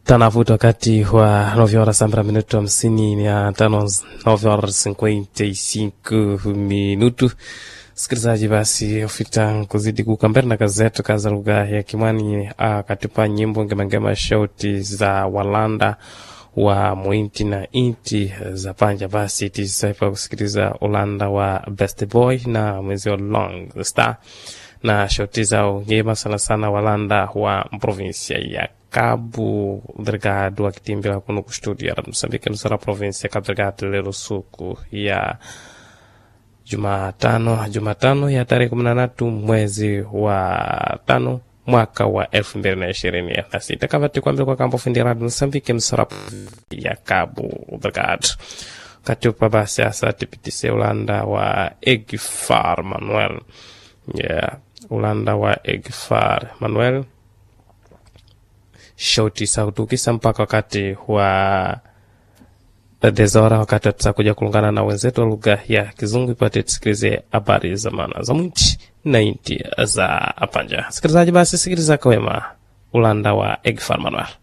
tanavuta wakati wa 9 horas sambra minuto hamsini na tano 9 horas 55 minuto sikilizaji basi ufita kuzidi kukambera na kazi zetu kaza lugha ya kimwani akatipa nyimbo ngemangema shauti za walanda wa mwinti na inti za panja basi tisaipa kusikiliza ulanda wa best boy na mwezi wa long the star na shauti zao ngema sana sana walanda wa provinsia ya Cabo Delgado akitimbila kuno ku studio ya Moçambique nusara provinsia ya Cabo Delgado lero suku ya Jumatano Jumatano ya tarehe kumi na tatu mwezi wa tano mwaka wa elfu mbili na ishirini na sita kavati kwambia kwa kambo fundi radio Moçambique nusara ya Cabo Delgado katupa basi asa tipitise ulanda wa Egfar Manuel yeah ulanda wa Egfar Manuel shauti sautukisa mpaka wakati wa dezora wakati tutakuja kulungana na wenzetu wa lugha ya kizungu ipate tusikilize habari za maana za mwinchi na inti za apanja sikilizaji basi sikiliza kawema ulanda wa Egfar Manuel